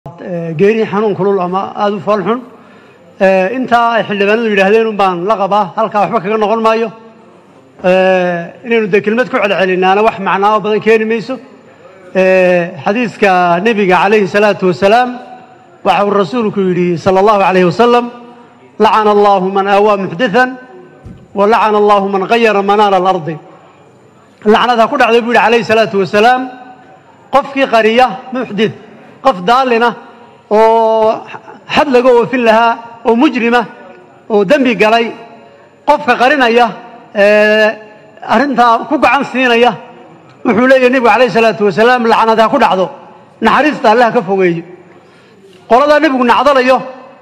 geeri xanuun kulul ama aada u fool xun intaa ay xildhibaanadu yidhaahdeen un baan la qabaa halkaa waxba kaga noqon maayo inaynu dee kelmad ku celcelinaana wax macnaa oo badan keeni mayso xadiiska nebiga calayhi salaatu wasalaam waxa uu rasuulku yidhi sala allahu calayhi wasalam lacana allahu man aawaa muxdathan wa lacana allahu man qayara manaara alardi lacnada ku dhacday buu yidhi calayhi salaatu wasalaam qofkii qariya muxdith qof daalina oo xad laga oofin lahaa oo mujrima oo dembi galay qofka qarinaya arrintaa ku gacan siinaya wuxuu leeyahy nebigu calayhi salaatu wasalaam lacnad ha ku dhacdo naxariista allah ka fogeeyo qoladaa nebigu nacdalayo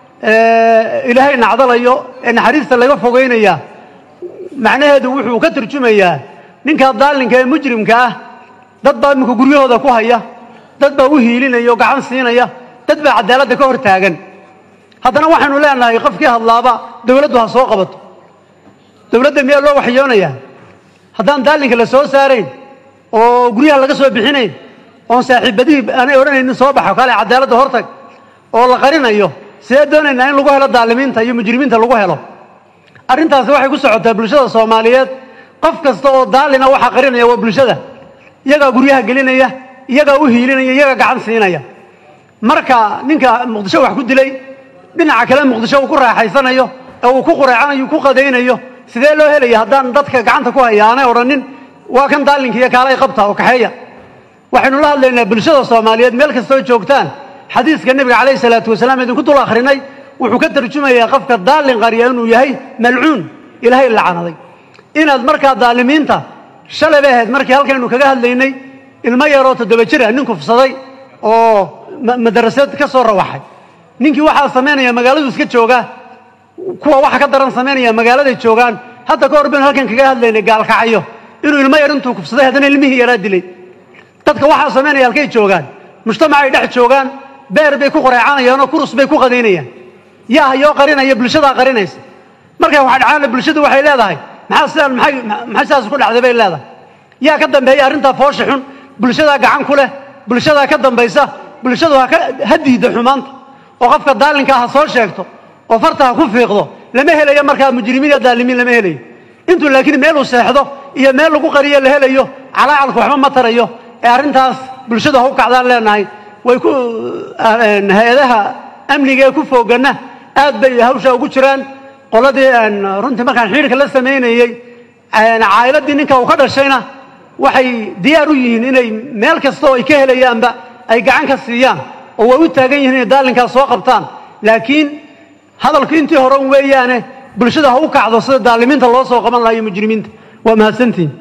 ilaahay nacdalayo ee naxariista laga fogeynaya macnaheedu wuxuu ka turjumayaa ninkaa daalinka ee mujrimka ah dad baa iminku guryahooda ku haya dad baa u hiilinaya oo gacan siinaya dad baa cadaaladda ka hor taagan haddana waxaynu leenahay qofkii hadlaaba dowladdu ha soo qabato dowladda miyaa loo waxyoonayaa haddaan daalinka la soo saarayn oo guryaha laga soo bixinayn oon saaxiibadihii aanay odhanaynin soo baxo kale cadaaladda hortag oo la qarinayo sidee doonaynaa in lagu helo daalimiinta iyo mujrimiinta lagu helo arrintaasi waxay ku socotaa bulshada soomaaliyeed qof kasta oo daalina waxaa qarinaya waa bulshada iyagaa guryaha gelinaya iyagaa u hiilinaya iyagaa gacan siinaya marka ninka muqdisho wax ku dilay dhinaca kale muqdisho uu ku raaxaysanayo ee uu ku qureecanayo ku qadaynayo sidee loo helaya haddaan dadka gacanta ku haya aanay odhanin waa kan daalinka iyo kaalay qabta oo kaxeeya waxaynu la hadlaynaa bulshada soomaaliyeed meel kastoo joogtaan xadiiska nebiga calayhi salaatu wasalaam idinku dul akhrinay wuxuu ka tarjumayaa qofka daalin qariya inuu yahay malcuun ilaahay lacanaday inaad markaa daalimiinta shalay bay ahayd markii halkaynu kaga hadlaynay ilmo yaroo toddoba jir ah nin kufsaday oo madarasad ka soo rawaxay ninkii waxaa samaynaya magaaladu iska joogaa kuwa waxa ka daran samaynaya magaaladay joogaan hadda ka hor baynu halkan kaga hadlaynay gaalkacyo inuu ilmo yar intuu kufsaday haddana ilmihii yaraa dilay dadka waxaa samaynaya halkay joogaan mujtamacay dhex joogaan beer bay ku qoreecanayaan oo kurus bay ku qadaynayaan yaa hayoo qarinaya bulshadaa qarinaysa markay wax dhacaana bulshadu waxay leedahay maxaa sidaan maxay maxay sidaas ku dhacday bay leedahay yaa ka dambeeya arrintaa foosha xun bulshadaa gacan ku leh bulshadaa ka dambaysa bulshadu ha ka ha diidda xumaanta oo qofka daalinka ha soo sheegto oo farta ha ku fiiqdo lama helayo markaa mujrimiin iyo daalimiin lama helayo intuu laakiin meel uu seexdo iyo meel lagu qariyo la helayo calaacalku waxba ma tarayo ee arrintaas bulshadu ha u kacdaan leenahay way ku hay-adaha amniga ee ku foogana aad bay hawshaa ugu jiraan qoladii runtii markaan xiidhka la samaynayey caa'iladii ninka uu ka dhashayna waxay diyaar u yihiin inay meel kasta oo ay ka helayaanba ay gacan ka siiyaan oo way u taagan yihiin inay daalinkaas soo qabtaan laakiin hadalku intii hore un weeyaane bulshada ha u kacdo sida daalimiinta loo soo qaban lahayo mujrimiinta waa mahadsantihin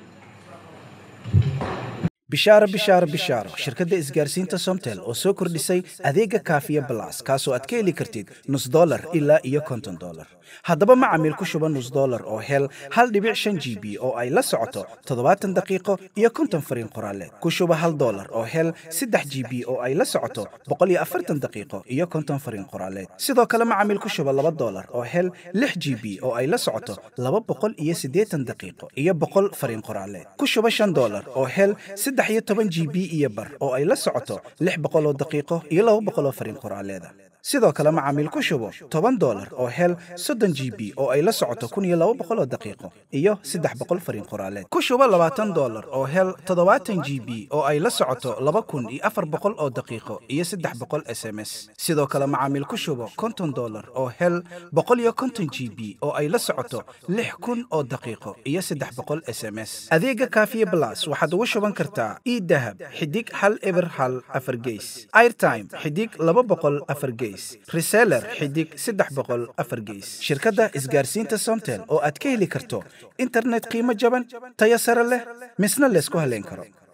bishaaro bishaaro bishaaro shirkadda isgaarsiinta somtel oo soo kordhisay adeega kaafiya balas kaasoo aad ka heli kartid nus dolar ilaa iyo konton dolar haddaba macamiil ku shuba nus dolar oo hel hal dhibic shan g b oo ay la socoto toddobaatan daqiiqo iyo konton fariin qoraaleed ku shuba hal dolar oo hel saddex g b oo ay la socoto boqol iyo afartan daqiiqo iyo konton fariin qoraaleed sidoo kale macamiil ku shuba laba dolar oo hel lix g b oo ay la socoto laba boqol iyo siddeetan daqiiqo iyo boqol fariin qoraaleed ku shuba shan dolar oo hel saddex iyo toban g b iyo bar oo ay la socoto lix boqol oo daqiiqo iyo laba boqol oo fariin qoraaleeda sidoo kale macaamiil ku shubo toban dolar oo hel soddon g b oo ay la socoto kun iyo laba boqol oo daqiiqo iyo saddex boqol fariin qoraaleed ku shubo labaatan dolar oo hel toddobaatan g b oo ay la socoto laba kun iyo afar boqol oo daqiiqo iyo saddex boqol s m s sidoo kale macaamiil ku shubo konton dolar oo hel boqol iyo konton g b oo ay la socoto lix kun oo daqiiqo iyo saddex boqol s m s adeega kaafiye blas waxaad ugu shuban kartaa idahab xidig hal eber hal afar geys airtime xidig laba boqol afar geys reseller xidig saddex boqol afar geys shirkadda isgaarsiinta somtel oo aad ka heli karto internet qiimo jaban tayo sare leh misna laysku haleyn karo